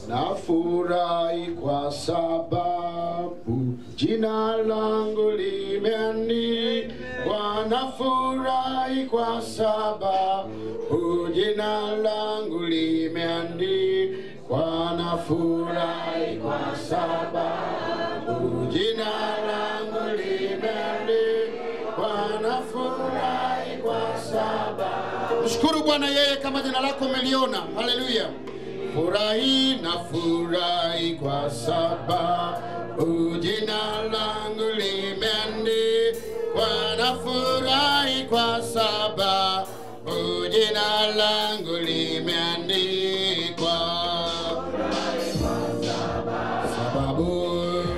nafurahi kwa sababu jina langu limeandikwa. Nafurahi kwa sababu jina langu limeandikwa. Nafurahi kwa sababu jina langu limeandikwa. Nafurahi kwa sababu Mshukuru Bwana yeye kama jina lako umeliona. Haleluya. Furahi na furahi kwa sababu jina langu limeandikwa. Na furahi kwa sababu jina langu limeandikwa. Sababu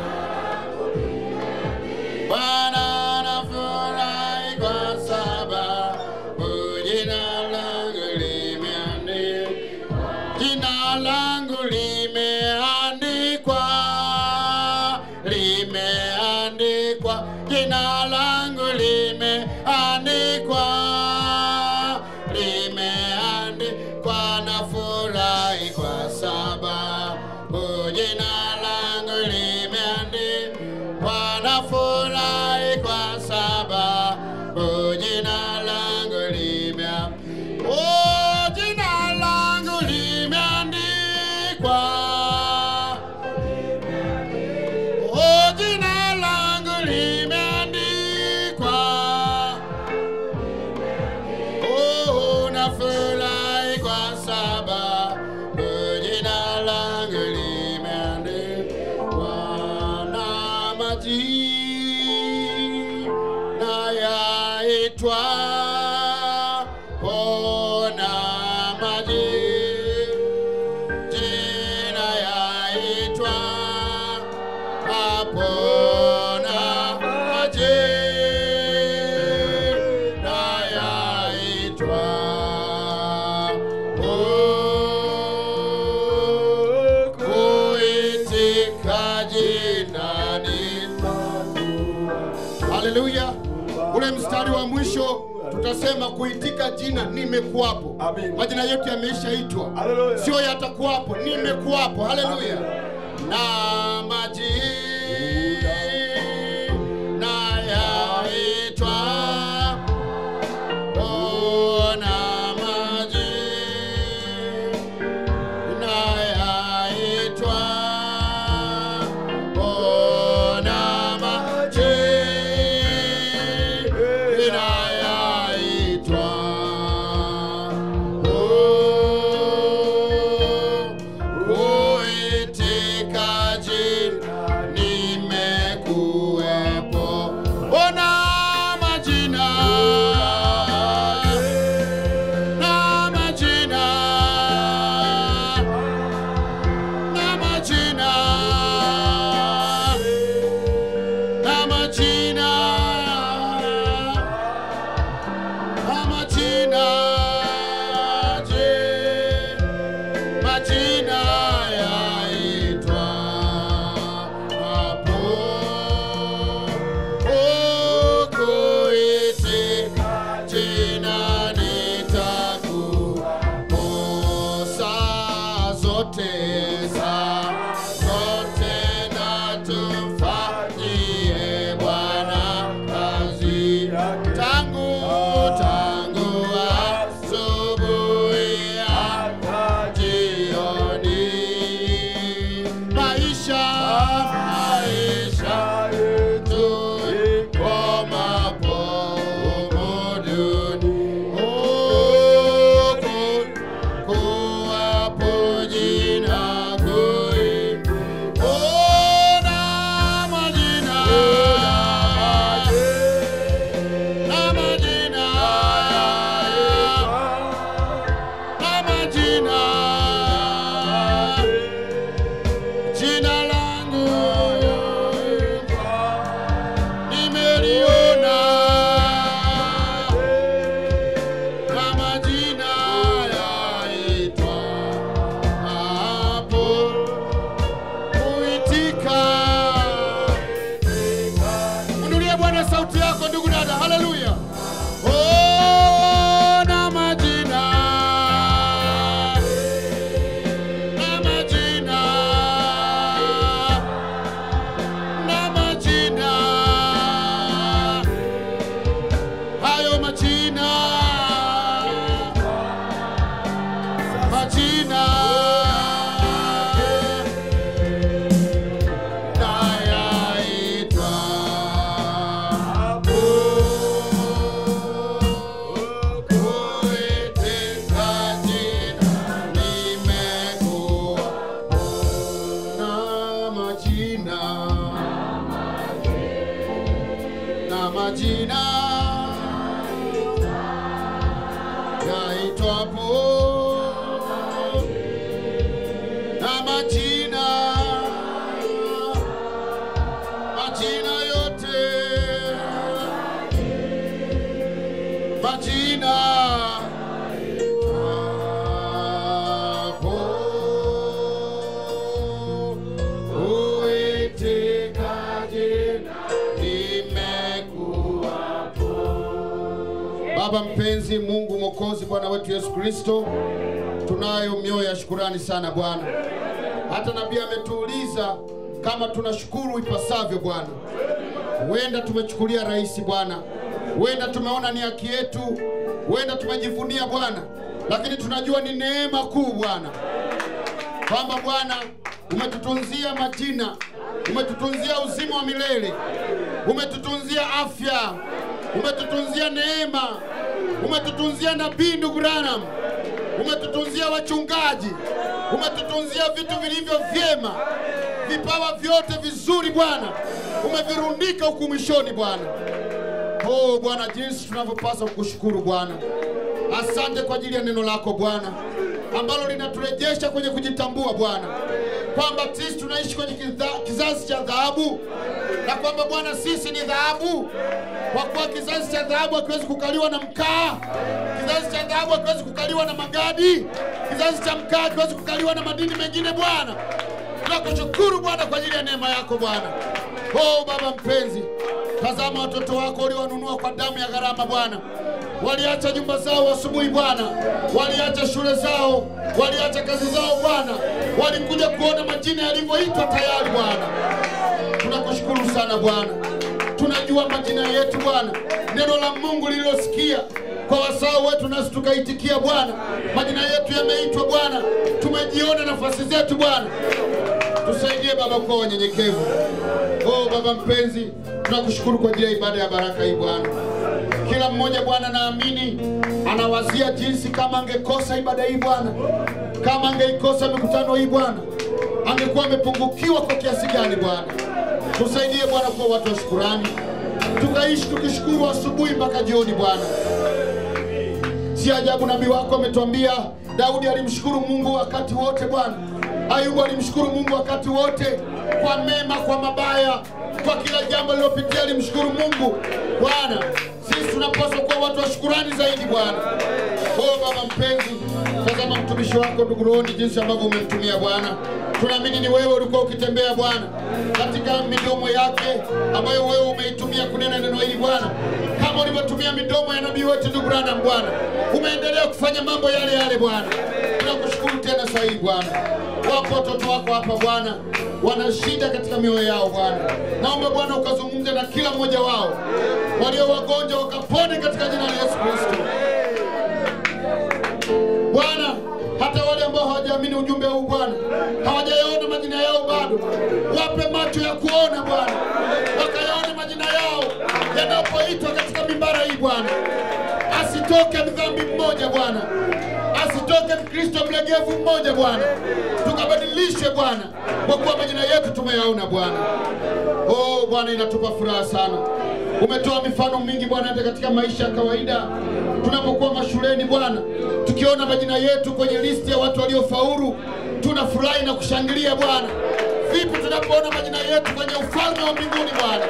Bwana nafurahi kwa sababu jina langu limeandikwa. Jina langu limeandikwa, limeandikwa. Jina langu limeandikwa, limeandikwa. Nafurahi kwa sababu jina langu limeandikwa. Nafurahi kwa sababu jina langu limeandikwa. Oh, jina langu limeandikwa. Oh, jina langu limeandikwa. Oh, nafurahi kwa sababu jina langu limeandikwa na majina yaitwa ona majina yaitwa apona majina yaitwa Oh, kuitika jina ni Haleluya. Ule mstari wa mwisho tutasema kuitika jina nimekuwapo. Amen. Majina yetu yameishaitwa, Haleluya. sio yatakuwapo, nimekuwapo. Haleluya. Na majina yaitwa ona majina yaitwa ona majina yaitwa kuitika jina nimekuwepo ona majina na majina na majina na majina na majina je majina yaitwa hapo ukuitika jina nitakuposa zote saa zote na tumfanyie Bwana kazi tangu tangu asubuhi hata jioni maisha maisha yetu ikomapo duni huku kuwapo jina kui ona majina na majina na majina jina langu nimeliona na majina yaitwa majina nayaitwa kuitika jina nimekuwa na majina na majina yaitwapo na majina majina yote majina yaitwapo uitika jina nimekuwa Baba mpenzi, Mungu Mwokozi, Bwana wetu Yesu Kristo, tunayo mioyo ya shukurani sana Bwana. Hata nabii ametuuliza kama tunashukuru ipasavyo Bwana. Huenda tumechukulia rahisi Bwana, huenda tumeona ni haki yetu, huenda tumejivunia Bwana, lakini tunajua ni neema kuu Bwana kwamba Bwana umetutunzia majina, umetutunzia uzima wa milele, umetutunzia afya, umetutunzia neema, umetutunzia nabii ndugu Branham, umetutunzia wachungaji, umetutunzia vitu vilivyo vyema, vipawa vyote vizuri Bwana, umevirundika huku mwishoni Bwana. Oh Bwana, jinsi tunavyopaswa kukushukuru Bwana. Asante kwa ajili ya neno lako Bwana ambalo linaturejesha kwenye kujitambua Bwana, kwamba sisi tunaishi kwenye kiza- kizazi cha dhahabu na kwamba Bwana sisi ni dhahabu, kwa kuwa kizazi cha dhahabu hakiwezi kukaliwa na mkaa, kizazi cha dhahabu hakiwezi kukaliwa na magadi, kizazi cha mkaa hakiwezi kukaliwa na madini mengine Bwana. Tunakushukuru Bwana kwa ajili ya neema yako Bwana. Oh Baba mpenzi, tazama watoto wako uliowanunua kwa damu ya gharama Bwana waliacha nyumba zao asubuhi Bwana, waliacha shule zao, waliacha kazi zao Bwana, walikuja kuona majina yalivyoitwa tayari Bwana. Tunakushukuru sana Bwana, tunajua majina yetu Bwana, neno la Mungu lililosikia kwa wasao wetu, nasi tukaitikia Bwana, majina yetu yameitwa Bwana, tumejiona nafasi zetu Bwana. Tusaidie Baba kuwa wanyenyekevu. Oh Baba mpenzi, tunakushukuru kwa ajili ya ibada ya baraka hii Bwana. Kila mmoja Bwana, naamini anawazia jinsi kama angekosa ibada hii Bwana, kama angeikosa mikutano hii Bwana, angekuwa amepungukiwa kwa kiasi gani Bwana. Tusaidie Bwana kuwa watu wa shukurani, tukaishi tukishukuru asubuhi mpaka jioni Bwana. Si ajabu nabii wako ametuambia Daudi alimshukuru Mungu wakati wote Bwana. Ayubu alimshukuru Mungu wakati wote, kwa mema, kwa mabaya, kwa kila jambo lilopitia alimshukuru Mungu Bwana. Sisi tunapaswa kuwa watu wa shukurani zaidi Bwana. Oh Baba mpenzi, tazama mtumishi wako ndugu Rohoni, jinsi ambavyo umemtumia Bwana. Tunaamini ni wewe ulikuwa ukitembea Bwana katika midomo yake ambayo wewe umeitumia kunena neno hili Bwana, kama ulivyotumia midomo ya nabii wetu ndugu Branham Bwana, umeendelea kufanya mambo yale yale Bwana. Tunakushukuru tena saa hii Bwana. Wapo watoto wako hapa Bwana, wana shida katika mioyo yao Bwana. Naomba Bwana ukazungumze na kila mmoja wao, walio wagonjwa wakapone katika jina la Yesu Kristo. Bwana, hata wale ambao hawajaamini ujumbe huu Bwana, hawajayaona majina yao bado, wape macho ya kuona Bwana, wakayaone majina yao yanapoitwa katika mimbara hii Bwana. Asitoke mdhambi mmoja Bwana, asitoke Mkristo mlegevu mmoja Bwana, tukabadilishe Bwana, kwa kuwa majina yetu tumeyaona Bwana. Oh Bwana, inatupa furaha sana. Umetoa mifano mingi Bwana, hata katika maisha ya kawaida tunapokuwa mashuleni Bwana, tukiona majina yetu kwenye listi ya watu waliofaulu, tunafurahi na kushangilia Bwana. Vipi tunapoona majina yetu kwenye ufalme wa mbinguni Bwana?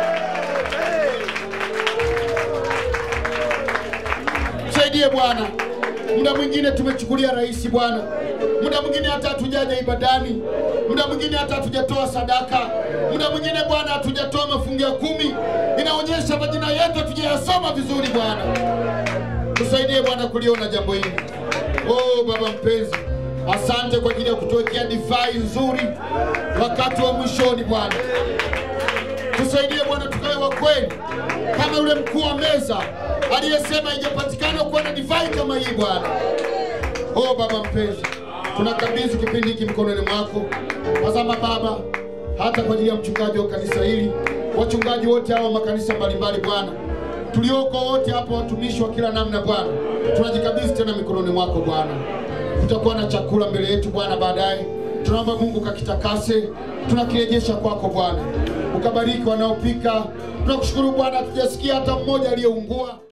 Tusaidie Bwana. Muda mwingine tumechukulia rahisi Bwana, muda mwingine hata hatujaja ibadani, muda mwingine hata hatujatoa sadaka, muda mwingine Bwana hatujatoa mafungu ya kumi. Inaonyesha majina yetu hatujayasoma vizuri Bwana. Tusaidie Bwana kuliona jambo hili. Oh Baba mpenzi, asante kwa ajili ya kutuwekea divai nzuri wakati wa mwishoni Bwana. Tusaidie Bwana tukawe wa kweli kama yule mkuu wa meza aliyesema ijapatikana kuwa na divai kama hii Bwana. Oh Baba mpenzi, tunakabidhi kipindi hiki mikononi mwako. Tazama Baba, hata kwa ajili ya mchungaji wa kanisa hili, wachungaji wote hawa wa makanisa mbalimbali Bwana, tulioko wote hapa, watumishi wa kila namna Bwana, tunajikabidhi tena mikononi mwako Bwana. Kutakuwa na chakula mbele yetu Bwana baadaye, tunaomba Mungu kakitakase, tunakirejesha kwako Bwana, ukabariki wanaopika. Tunakushukuru Bwana, hatujasikia hata mmoja aliyeungua.